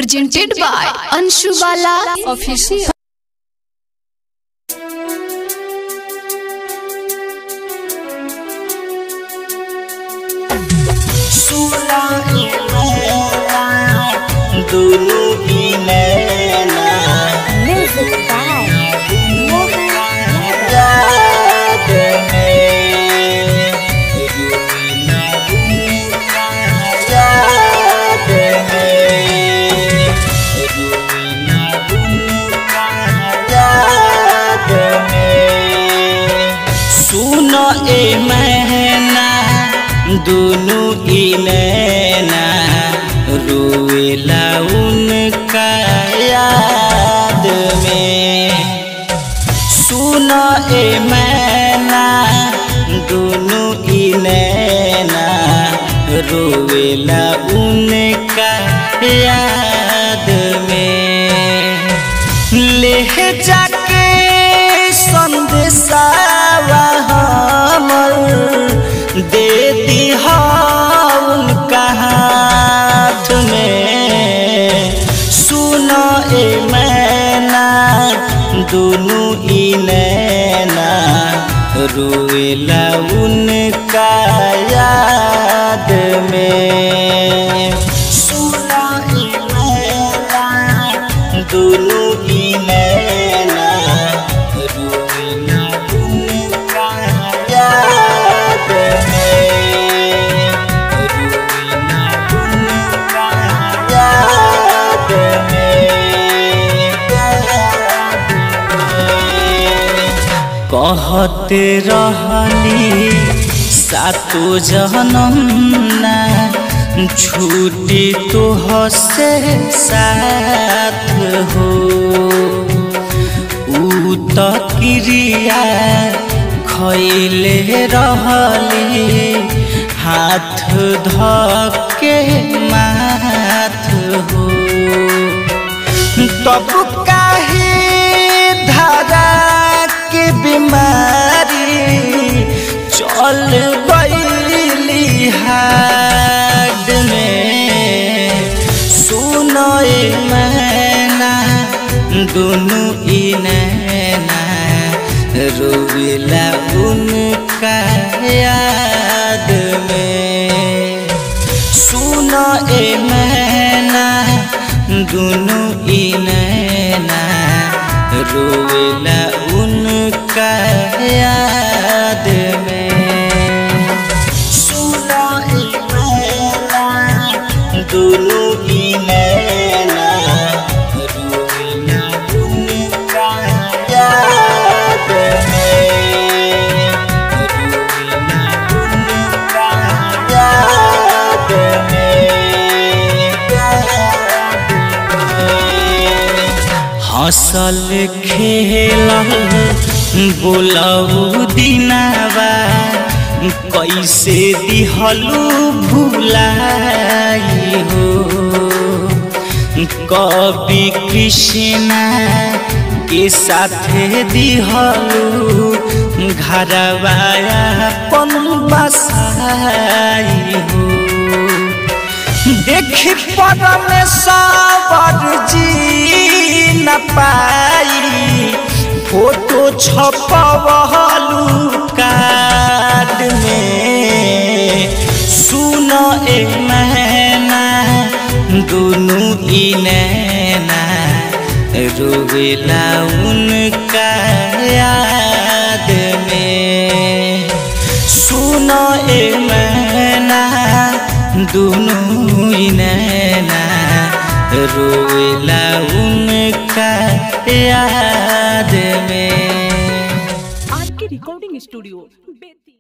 presented by Anshu Bala Official. सुना दोनों की नैना Music by Mohan Yadav. याद में रूना रूना याद में रूना रूना याद में सुनो ए महना दोनों ई नैना रोएला उनका याद में सुनो ए मैना दोनों की नैना रोवेला उनका याद में ले जाके संदेशावा हमर दे दी उनका हाथ में सुनो ए मैना दोनों ई नैना रोएला उनका याद में सुनो ए मैना दोनों ई नैना रोएला उनका याद में रोएला उनका याद में कहते रहनी सातो जन्म ना छूटी तो हसे साथ हो ऊ त क्रिया खैले रहली हाथ धके माथ हो तब काहे धारा के बीमारी चल गईली हाड में सुनो ए मैना दोनों ई नैना रोवेला उनका याद में सुनो ए मैना दोनों ई नैना रोवेला उनका याद में सुनो ए मैना दोनों ई नैना रोवेला उनका याद में रोवेला उनका याद में हसल खेलल बोलऊ दिनावा कैसे दिहलू भुलाई हो कवि कृष्णा के साथे दिहलू घरवाया पन बसाई हो देखी परमेश्वर जी न पाई फोटो छपवलू कार्ड में सुनो ए महीना दोनों ई नैना रोवेला उनका याद में सुनो ए मैना दोनों ही नैना रोएला उनका याद में आर के रिकॉर्डिंग स्टूडियो